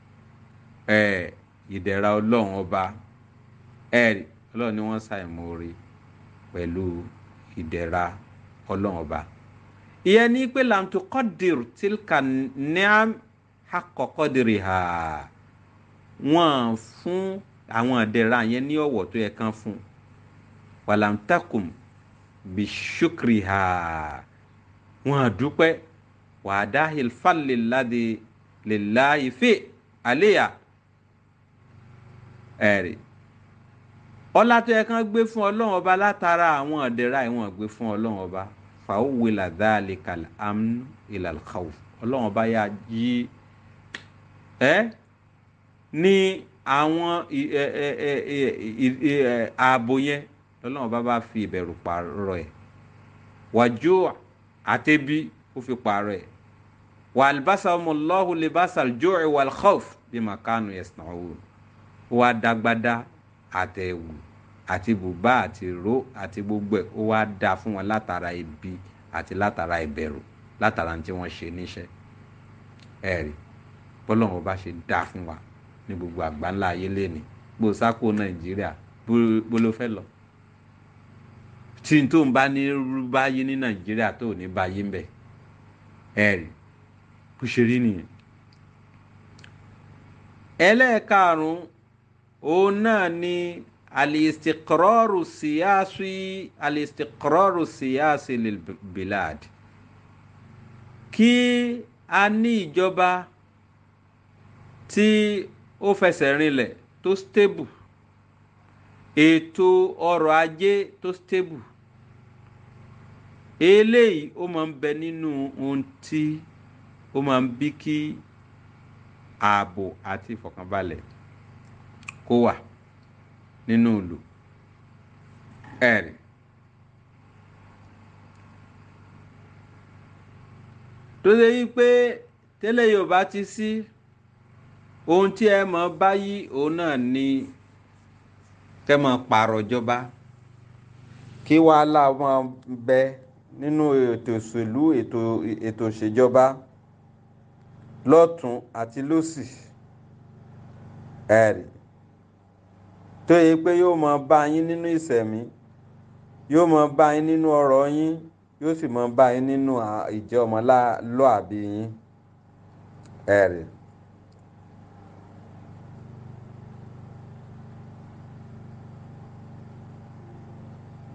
ìdẹ̀ra ọlọ́run ọba ẹ̀rí ọlọ́run ni wọ́n ṣàìmoore pẹ̀lú ìdẹ̀ra ọlọ́run ọba ìyẹn ní pé làǹtò kọ́dìrì tìlkà niam hakọ̀ kọ́dìrì hà wọ́n fún àwọn ìdẹ̀ra yẹn ní ọ̀wọ̀ tó yẹ kán fún wàlàǹtàkùn bishukriha wọn dúpẹ́ wàdá hilfaliladi lillahi fi aleya ẹ̀rí ọlá tó yẹ kán gbé fún ọlọ́run ọba látara àwọn ọ̀dẹ́ra ìwọ̀n gbé fún ọlọ́run ọba fàáwìlà dáàlìkàl amnu ilal khawf ọlọ́run ọba yà yí ẹ́ ní àwọn ààbò yẹn lọ́lọ́run bá bá fi ìbẹ̀rù pààrọ̀ ẹ̀ wàjú àtẹ́bí ó fi pààrọ̀ ẹ̀ wà albasa ọmọlọ́hu libasa al-ju'i wal khawf bí makanu yasna'un ó wá dágbádá àtẹ̀wù àti bùbá àti ró àti gbogbo ẹ̀ ó wá dá fún wọn látara ibi àti látara ìbẹ̀rù látara tí wọ́n ṣe níṣẹ́ ẹ̀rí bọ́lọ́run bá ṣe dá fún wa ní gbogbo àgbáńlá ayé lẹ́ni gbòòsákò nàìjíríà bó ló fẹ́ lọ tí n tó ń bá ní báyé ní nàìjíríà tó ní báyé ń bẹ ẹ rí bó ṣe rí nìyẹn. ẹlẹ́ẹ̀karùn-ún òun náà ni alistiqraru siyasi alistiqraru siyasi lil bilad kí a ní ìjọba tí ó fẹsẹ̀ rinlẹ̀ tó stable ètò ọrọ̀ ajé tó stable eléyìí ó máa ń bẹ nínú ohun tí ó máa ń bí kí ààbò àti ìfọ̀kànbalẹ̀ kó wà nínú ìlú ẹ̀rí. tó ṣe yí pé tẹ́lẹ̀ yorùbá ti sí ohun tí ẹ mọ̀ báyìí òun náà ni kẹ́ mọ̀ pààrọ̀ ìjọba kí wàhálà máa bẹ nínú ètò òṣèlú ètò ètò ìṣèjọba lọ́tún àti lósì ẹ̀rì tó yẹ pé yóò máa bá yín nínú ìṣẹ̀mí yóò máa bá yín nínú ọrọ̀ yín yóò sì máa bá yín nínú ìjẹ́ ọmọlúàbí yín ẹ̀rì.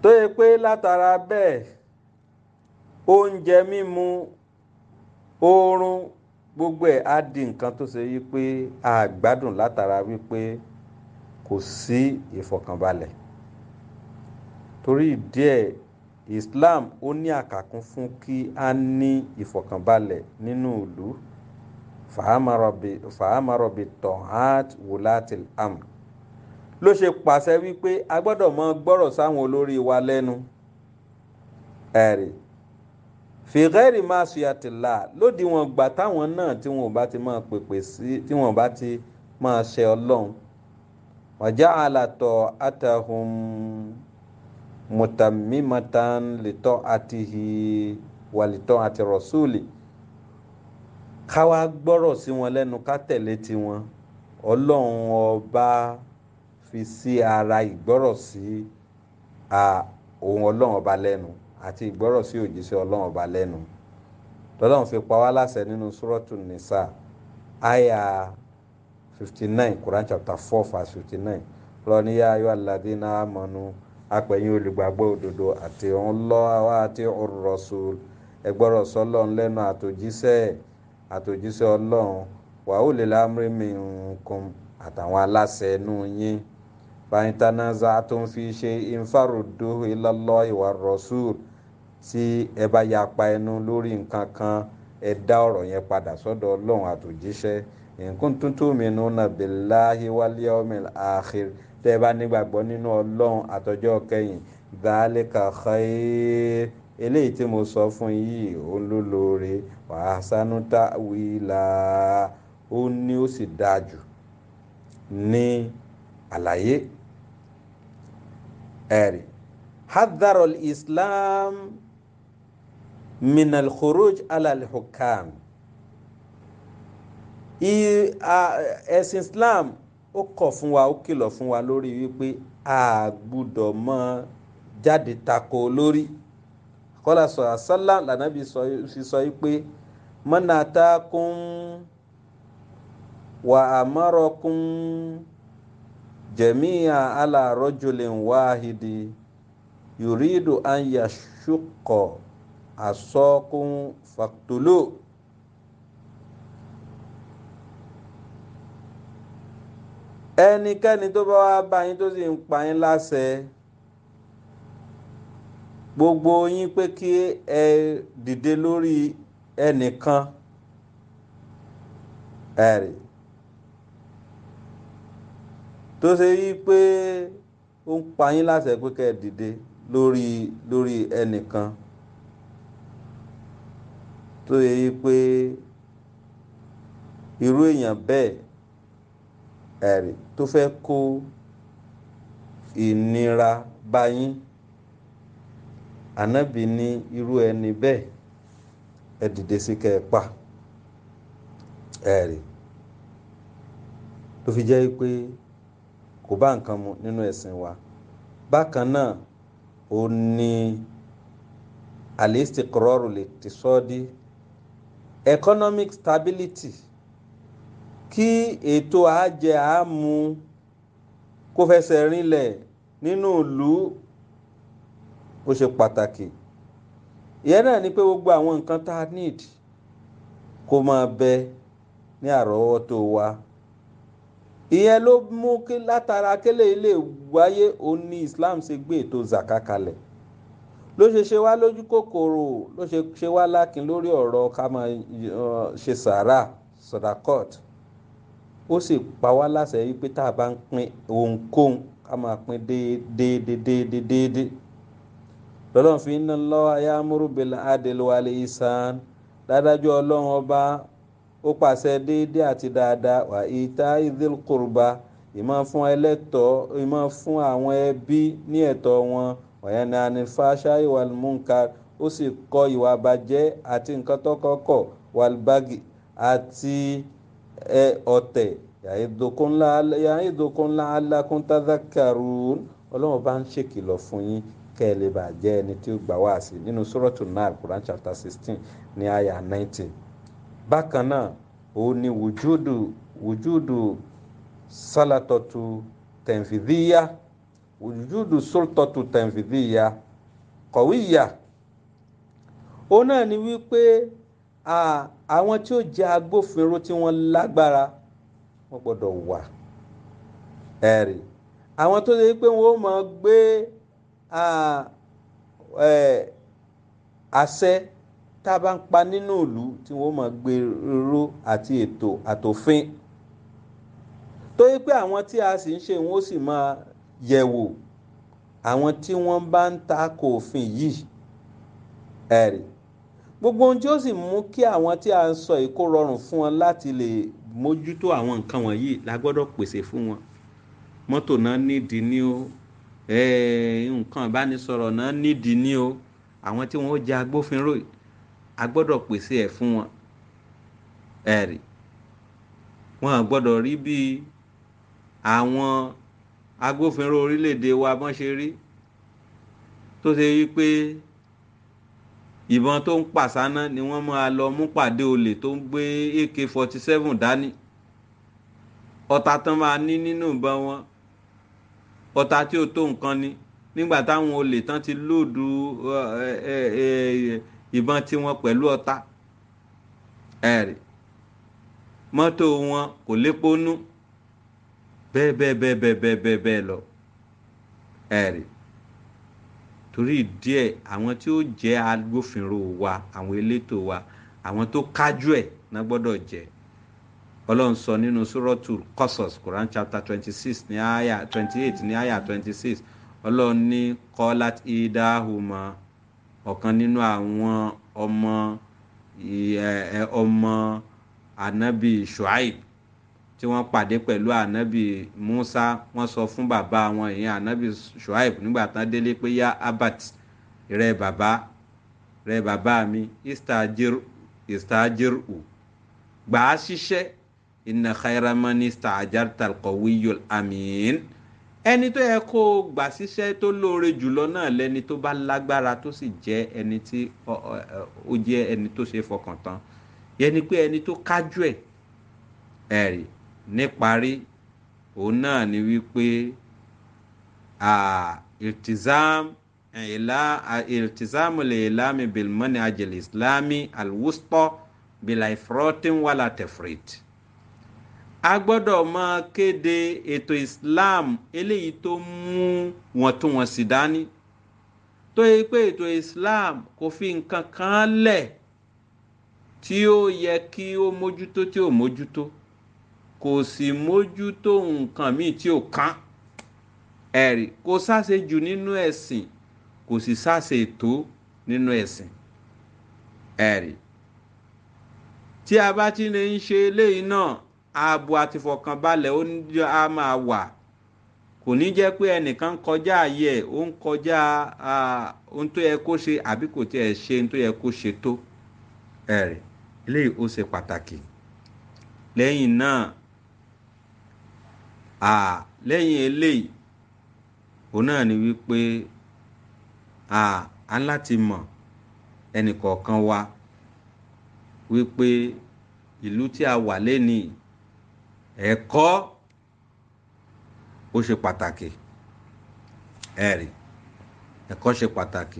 tó yẹ pé látara bẹ́ẹ̀ oúnjẹ mímu oorun gbogbo ẹ̀ á di nǹkan tó ṣe yí pé a gbádùn látara wípé kò sí ìfọ̀kànbalẹ̀ torí ìdí ẹ̀ Islam ó ní àkàkún fún kí a ní ìfọ̀kànbalẹ̀ nínú ìlú fàámàrọ̀bì tọ̀hát wùlátìl amr ló ṣe pàṣẹ wípé a gbọ́dọ̀ mọ gbọ́rọ̀ sáwọn olórí wa lẹ́nu ẹ̀rì fìgẹ́rì máa ṣùyàtìlá lódì wọn gbà táwọn náà tí wọn ò bá ti máa pèpè sí tí wọn ò bá ti máa ṣe ọlọ́run wàjá àlàtọ̀ àtàhùn mùtàmímàtàn lìtọ́ àtìhì wàlìtọ́ àti rọ̀ṣúlì ká wá gbọ́rọ̀ sí wọn lẹ́nu ká tẹ̀lé tiwọn ọlọ́run ọba fi sí ara ìgbọ́rọ̀ sí ohun ọlọ́run ọba lẹ́nu àti ìgbọ́rọ̀ sí òjíṣẹ́ ọlọ́run ọba lẹ́nu tọ́lọ́run fi pa wá láṣẹ nínú súrọ́tù nìsà àyà fifty nine Quran chapter four verse fifty nine lọ́níyà ayọ́ aládínà àmọ́nú apẹ̀yìn olùgbàgbọ́ òdodo àti ọlọ́wọ́ àti ar-rasul ẹgbọ́rọ̀ sọ́lọ́run lẹ́nu àtòjíṣẹ́ àtòjíṣẹ́ ọlọ́run wàhù lè lámúrí minkum àtàwọn aláṣẹ inú yín fàyíntánázà tó ń fi ṣe ìfàròdó ilallahi war rasul tí ẹ bá yapa ẹnu lórí nǹkan kan ẹ dá ọ̀rọ̀ yẹn padà sọ́dọ̀ ọlọ́run àtòjíṣẹ́ in kuntum tu'minuna billahi wal yawmil akhir tẹ́ ẹ bá nígbàgbọ́ nínú ọlọ́run àtọjọ́ kẹyìn dhalika khair eléyìí tí mo sọ fún yìí ó ló lóore wa ahsanu ta'wila ó ní ó sì dáa jù ní àlàyé ẹ̀rí hadharul islam minal khuruj alal hukam ẹ̀sìn islam ó kọ̀ fún wa ó kìlọ̀ fún wa lórí wípé a gbúdọ̀ mọ́ jáde tako lórí kọ́lá sọ àṣálà lànàbí fi sọ pé mọ́nà tákùn wà àmọ́rọ̀kùn jẹ̀míà alárọ́jòlè wáhìdì yùrídù an yashukọ̀ àsọ́kùn fàktúlò. ẹnikẹ́ni tó bá wá bá yín tó sì ń pa yín láṣẹ gbogbo yín pé kí ẹ dìde lórí ẹnìkan ẹ̀rì tó ṣe yí pé ó ń pa yín láṣẹ pé kẹ́ ẹ dìde lórí lórí ẹnìkan tó yẹ yí pé irú èèyàn bẹ́ẹ̀ ẹ̀rì tó fẹ́ kó ìnira bá yín ànábì ní irú ẹni bẹ́ẹ̀ ẹ dìde sí kẹ́ ẹ pa ẹ̀rì tó fi jẹ́ pé kò bá nǹkan mu nínú ẹ̀sìn wa bákan náà ó ní al-istiqraru liqtisadi economic stability kí ètò àjẹ àmú kó fẹsẹ̀ rinlẹ̀ nínú ìlú ó ṣe pàtàkì ìyẹn náà ni pé gbogbo àwọn nǹkan tá a need kó máa bẹ ní àrọ́wọ́tó wa ìyẹn ló mú kí látara kélé ilé wáyé òun ní Islam ṣe gbé ètò zaka kalẹ̀ ló ṣe ṣe wá lójú kòkòrò ló ṣe ṣe wá lákin lórí ọ̀rọ̀ ká máa ṣe sàrà sọdakọ́t ó sì pa wá láṣẹ yìí pé tá a bá ń pín ohunkóhun ká máa pín déédéé déédéé déédéé lọ́lọ́run fi inna Allaha ya'muru bil adli wal ihsan dádájọ́ ọlọ́run ọba ó pàṣẹ déédéé àti dáadáa wà ita'i dhil qurba ìmọ̀ fún ẹlẹ́tọ̀ọ́ ìmọ̀ fún àwọn ẹbí ní ẹ̀tọ́ wọn wa yanha anil fahsha'i wal munkar ó sì kọ ìwà bàjẹ́ àti nǹkan tó kọ́kọ́ wal baghi àti ọ̀tẹ̀ ya'idukum la'allakum tadhakkarun ọlọ́run bá ń ṣèkìlọ̀ fún yín kẹ́ ẹ lè bàa jẹ́ ẹni tí ó gbà wá sí nínú suratul Nahl Quran chapter sixteen ní àyà nineteen bákan náà òun ni wùjúdù wùjúdù sálàtọ̀tù tẹ̀nfìdíyà wujudu sultatu tanfidhiya qawiya òun náà ni wípé àwọn tí ó jẹ́ agbófinró tí wọ́n lágbára wọ́n gbọ́dọ̀ wà ẹ̀rí àwọn tó ṣe pé wọ́n máa gbé àṣẹ tá a bá ń pa nínú ìlú tí wọ́n máa gbé ró àti ètò àtòfin tó yẹ pé àwọn tí a sì ń ṣe wọ́n sì máa yẹ̀wò àwọn tí wọ́n bá ń ta ko òfin yìí ẹ̀rí gbogbo ohun tí ó sì mú kí àwọn tí a ń sọ yìí kó rọrùn fún wọn láti lè mójútó àwọn nǹkan wọ̀nyí la gbọ́dọ̀ pèsè fún wọn mọ́tò náà nídìí ní o nǹkan ìbánisọ̀rọ̀ náà nídìí ní o àwọn tí wọ́n jẹ́ agbófinró a gbọ́dọ̀ pèsè ẹ̀ fún wọn ẹ̀rí wọn à gbọ́dọ̀ rí bí àwọn agbófinró orílẹ̀-èdè wa bọ́n ṣe rí tó ṣe wí pé ìbọn tó ń pàṣáná ni wọ́n máa lọ mú pàdé olè tó ń gbé ak forty seven dání ọta tán máa ní nínú ìbọn wọn ọta tí ó tó nǹkan ni nígbà táwọn olè tán ti lóòdù ìbọn tiwọn pẹ̀lú ọta ẹ̀rì mọ́tò wọn kò lépo nú bẹ́ẹ̀ bẹ́ẹ̀ bẹ́ẹ̀ bẹ́ẹ̀ bẹ́ẹ̀ bẹ́ẹ̀ bẹ́ẹ̀ lọ ẹ̀rì torí díẹ̀ àwọn tí ó jẹ́ agbófinró wa àwọn elétò wa àwọn tó kájú ẹ̀ náà gbọ́dọ̀ jẹ́ ọlọ́run sọ nínú sọ́rọ́tù Qasas Quran chapter twenty six ní àyà twenty eight ní àyà twenty six ọlọ́run ní kọ́lát idahuma ọ̀kan nínú àwọn ọmọ ọmọ anabi Shuaib tí wọ́n pàdé pẹ̀lú anabi Musa wọ́n sọ fún bàbá wọn ìyẹn anabi Shuaib nígbà tán délé pé yá abat rẹ bàbá rẹ bàbá mi istajir istajir u gbà á ṣiṣẹ́ inna khayra man istajarta alqawiyyul amin ẹni tó yẹ kó gbà síṣẹ́ tó lóore jùlọ náà lẹni tó bá lágbára tó sì jẹ́ ẹni tí ó jẹ́ ẹni tó ṣe fọkàn tán yẹni pé ẹni tó kájú ẹ̀ ẹ̀rí níparí òun náà ni wípé iltizam iltizam al-ilami bil manhaj al-islami al-wusta bila ifrotin wala tefrit a gbọ́dọ̀ máa kéde ètò islam eléyìí tó mú wọ̀ntúnwọ̀nsì dání tó yẹ pé ètò islam kò fi nǹkan kan lẹ̀ tí ó yẹ kí ó mójútó tí ó mójútó kò sì mójútó nǹkan míì tí ò kán ẹ̀rí kò sáṣe jù nínú ẹ̀sìn kò sì sáṣe ètò nínú ẹ̀sìn ẹ̀rí tí a bá ti lè ń ṣe eléyìí náà ààbò àti ìfọ̀kànbalẹ̀ ó ní a máa wà kò ní jẹ́ pé ẹnìkan ń kọjá ààyè ẹ̀ ó ń kọjá ohun tó yẹ kó ṣe àbí kò tiẹ̀ ṣe ohun tó yẹ kó ṣe tó ẹ̀rí eléyìí ó ṣe pàtàkì lẹ́yìn náà lẹ́yìn eléyìí òun náà ni wípé a ń láti mọ̀ ẹnìkọ̀ọ̀kan wa wípé ìlú tí a wà lénìí ẹ̀kọ́ ó ṣe pàtàkì ẹ̀rí ẹ̀kọ́ ṣe pàtàkì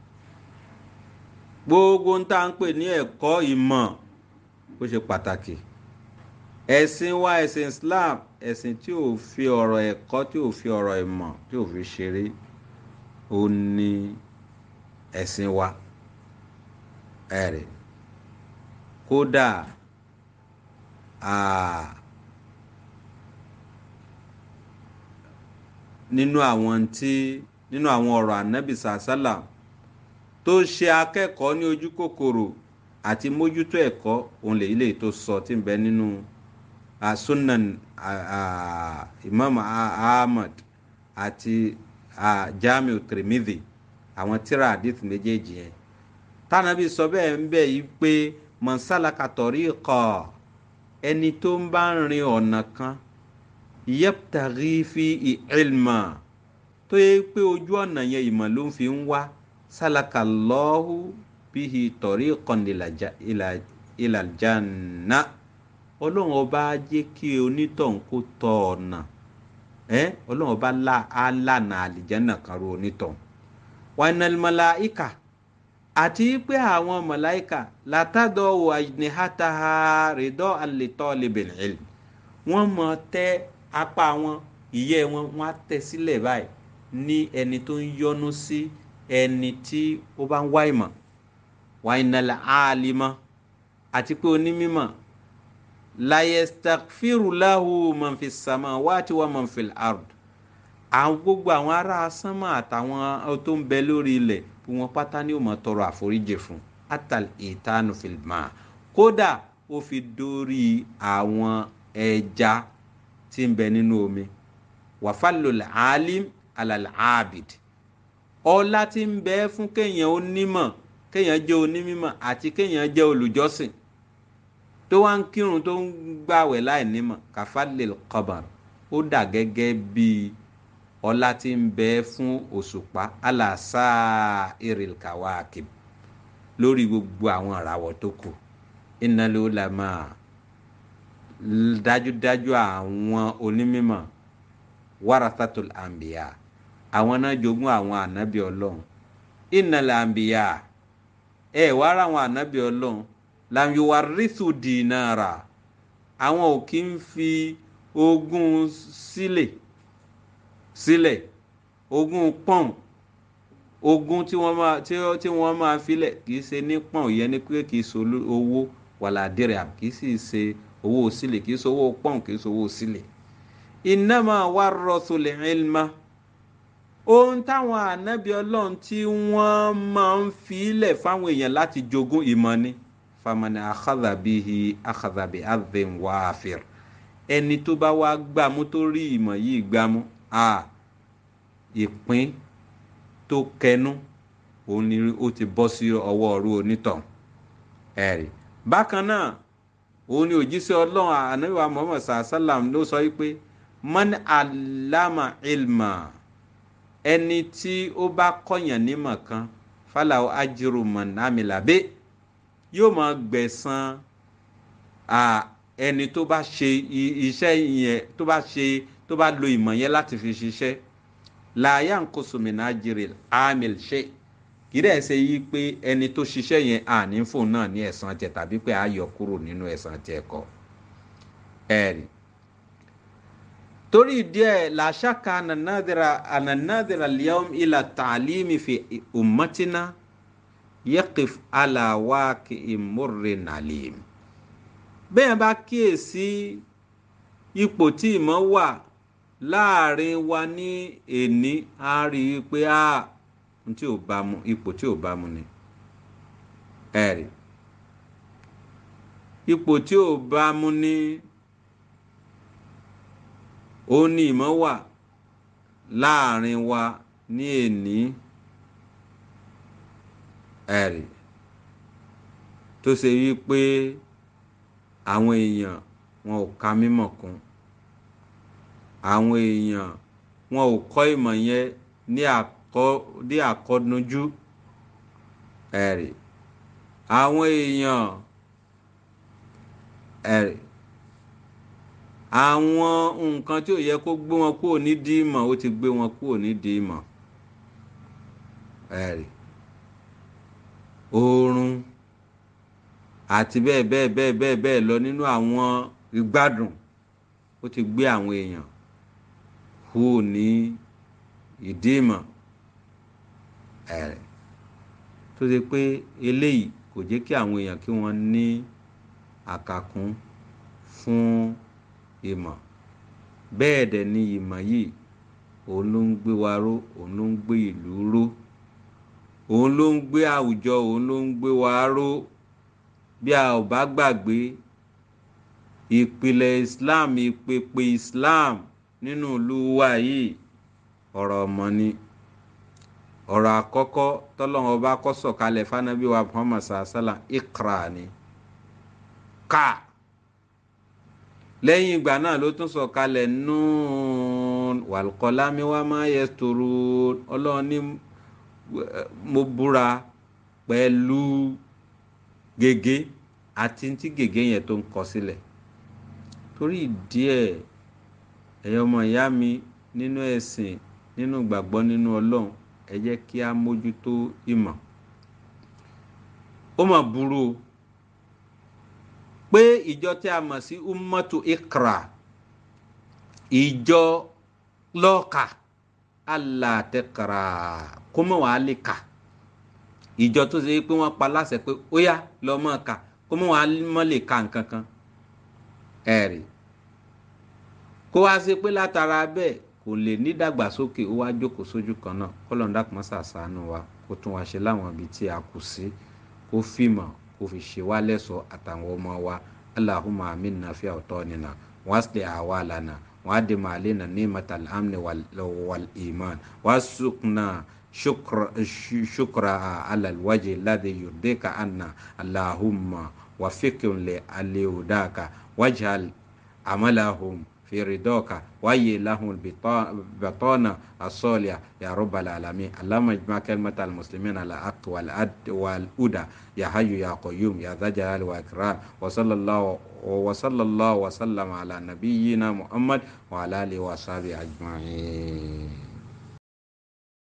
gbogbo ń tá à ń pè ní ẹ̀kọ́ ìmọ̀ ó ṣe pàtàkì ẹ̀sìn wa ẹ̀sìn Islam ẹ̀sìn tí ò fi ọ̀rọ̀ ẹ̀kọ́ tí ò fi ọ̀rọ̀ ìmọ̀ tí ò fi ṣeré ó ní ẹ̀sìn wa ẹ̀rí kódà nínú àwọn tí nínú àwọn ọ̀rọ̀ ànábì sàásálà tó ṣe akẹ́kọ̀ọ́ ní ojú kòkòrò àti mójútó ẹ̀kọ́ òun lè ilé tó sọ tí ń bẹ nínú sunan imam ahmad àti jamiu tirmidhi àwọn tíra hadith méjèèjì yẹn tánàbí sọ bẹ́ẹ̀ ń bẹ̀ yìí pé mọ̀nsálàkà tọ̀rí kọ̀ ẹni tó ń bá ń rin ọ̀nà kan yẹ́pùtàrí fi ìlmà tó yẹ pé ojú ọ̀nà yẹn ìmọ̀ ló ń fi ń wá sálàkà lọ́hù bíi tọ̀rí kan ìlàjànà ọlọ́run ọba á jẹ́ kí onítọ̀hún kó tọ ọ̀nà ẹ ọlọ́run ọba lànà àlìjẹ́nà kan ro onítọ̀ wànàlmọ́lá ìkà àti pé àwọn mọ̀láìkà látàdọ̀ wà ní hátàhà rìdọ́ àlètọ́ lẹ́bẹ̀rẹ̀ wọ́n mọ̀ tẹ́ apá wọn ìyẹ́ wọn wọ́n á tẹ̀ sílẹ̀ báyìí ní ẹni tó ń yọ́nú sí ẹni tí ó bá ń wá ìmọ̀ wàìnàlẹ̀ àlìmọ́ àti pé onímọ̀ layestafirulahu mọ̀nfi sàmà wáti wà mọ̀nfi ard àwọn gbogbo àwọn ará sánmà àtàwọn tó ń bẹ lórí ilẹ̀ bí wọ́n pátá ní ó máa tọrọ àforíjì fún atal ìtanu filma kódà ó fi dórí àwọn ẹja tí ń bẹ nínú omi wàfàlùlẹ̀ alim alàlẹ́ abid ọlá tí ń bẹ fún kéèyàn onímọ̀ kéèyàn jẹ́ onímọ̀ àti kéèyàn jẹ́ olùjọ́sìn tó wá ń kírun tó ń gbàwẹ̀ láì nímọ̀ kàfàlẹ̀ kọbàr ó dà gẹ́gẹ́ bíi ọlá tí ń bẹ fún òṣùpá aláṣà iril kawakib lórí gbogbo àwọn ìràwọ̀ tó kù iná ló la máa dájúdájú àwọn onímọ̀ warathatul anbiya àwọn náà jogún àwọn ànábì ọlọ́run innal anbiya ẹ wá ra àwọn ànábì ọlọ́run lam yuwarrithu dinara àwọn ò kí ń fi ogún sílẹ̀ sílẹ̀ ogún pọ́n ogún tí wọ́n máa tí wọ́n máa filẹ̀ kì í ṣe ní pọ́n ìyẹn ni pé kì í ṣe owó wàlàdìrẹ̀ kì í sì ṣe owó sílẹ̀ kì í ṣe owó pọ́n kì í ṣe owó sílẹ̀ innama warrathul ilma ohun táwọn ànábì ọlọ́run tí wọ́n máa ń filẹ̀ fáwọn èèyàn láti jogún ìmọ̀ ni famani akhadha bihi akhadha bi adhin wafir ẹni tó bá wá gbámú tó rí ìmọ̀ yìí gbámú a ìpín tó kẹnu òun ni ó ti bọ́ sí ọwọ́ ọ̀rú onítàn ẹ̀rì bákan náà òun ni òjíṣẹ́ ọlọ́run ànábìwá muhammad sallam ló sọ wípé man alama ilma ẹni tí ó bá kọ̀yàn nímọ̀ kan falawo ajiru manamilabe yóò máa gbẹ̀san ẹni tó bá ṣe iṣẹ́ yẹn tó bá ṣe tó bá lo ìmọ̀ yẹn láti fi ṣiṣẹ́ láàyè nkosomina jire amil ṣe kì í dẹ̀ ṣe yí pé ẹni tó ṣiṣẹ́ yẹn àní fóun náà ní ẹ̀san tiẹ̀ tàbí pé a yọ kúrò nínú ẹ̀san tiẹ̀ kọ́ ẹ̀rì torí díẹ̀ làṣàkà ànànàdìrà ànànàdìrà liyom ilà tàlímì fi ummatina yẹ́kif aláwáàkì ìmúre nàlìm bẹ́ẹ̀ bá kíyèsí ipò tí ìmọ̀ wà láàrin wa ní èní a rí i pé a tí ò bá mu ipò tí ò bá mu ni ẹ̀rì ipò tí ò bá mu ní òun ni ìmọ̀ wà láàrin wa ní èní ẹ̀rì tó ṣe wí pé àwọn èèyàn wọn ò ka mímọ̀ kún àwọn èèyàn wọn ò kọ́ ìmọ̀ yẹn ní àkọ́ ní àkọ́dúnjú ẹ̀rì àwọn èèyàn ẹ̀rì àwọn nǹkan tí ò yẹ kó gbé wọn kúrò nídìí ìmọ̀ ó ti gbé wọn kúrò nídìí ìmọ̀ ẹ̀rì oorun àti bẹ́ẹ̀ bẹ́ẹ̀ bẹ́ẹ̀ bẹ́ẹ̀ bẹ́ẹ̀ lọ nínú àwọn ìgbádùn ó ti gbé àwọn èèyàn kúrò ní ìdí ìmọ̀ ẹ̀rẹ̀ tó ṣe pé eléyìí kò jẹ́ kí àwọn èèyàn kí wọ́n ní àkàkún fún ìmọ̀ bẹ́ẹ̀ dẹ̀ ni ìmọ̀ yìí òun ló ń gbé wa ró òun ló ń gbé ìlú ró òun ló ń gbé àwùjọ òun ló ń gbé wa ró bí a ò bá gbàgbé ìpìlẹ̀ Islam ìpèpè Islam nínú ìlú wa yìí ọ̀rọ̀ ọmọ ni ọ̀rọ̀ àkọ́kọ́ tọ́lọ́wọ́n bá kọ́ sọ̀kalẹ̀ fanabi wa Muhammad sàásàlà ikra ni ká lẹ́yìn ìgbà náà ló tún sọ̀kalẹ̀ nùún wàlùkọ́lámi wa máa yẹ tòrò ọlọ́run ní mo búra pẹ̀lú gègé àti tí gègé yẹn tó ń kọ sílẹ̀ torí díẹ̀ ẹ̀yọ́ ọmọ ìyá mi nínú ẹ̀sìn nínú gbàgbọ́ nínú ọlọ́run ẹ jẹ́ kí a mójútó ìmọ̀ ó mà burú o pé ìjọ tí a mọ̀ sí ummatu ikra ìjọ lọ́ọ̀kà alátẹ̀kara kó mọ̀ wàá lè kà ìjọ tó ṣe pé wọ́n pa láṣẹ pé ó yá lọ́ọ́ mọ̀ kà kó mọ̀ wàá mọ̀ lè ka nǹkan kan ẹ̀rì kó wá sí pé látara bẹ́ẹ̀ kò lè ní dàgbàsókè ó wá jókòó sójú kan náà kọ́lọ́n dàpọ̀ sàṣàánú wa kó tún wá ṣe láwọn ibi tí a kù sí kó fìmọ̀ kó fi ṣe wá lẹ́sọ̀ọ́ àtàwọn ọmọ wa allahumma aminna fi awtanina wasli awalana وعدم علينا نعمة الأمن والإيمان وارزقنا شكر شكر على الوجه الذي يرضيك عنا اللهم وفقهم لهداك واجعل عملهم في رضاك وهي لهم البطانة الصالحة يا رب العالمين اللهم اجمع كلمة المسلمين على الحق والهدى يا حي يا قيوم يا ذا الجلال والإكرام وصلى الله وصلى الله وسلم على نبينا محمد وعلى آله وصحبه أجمعين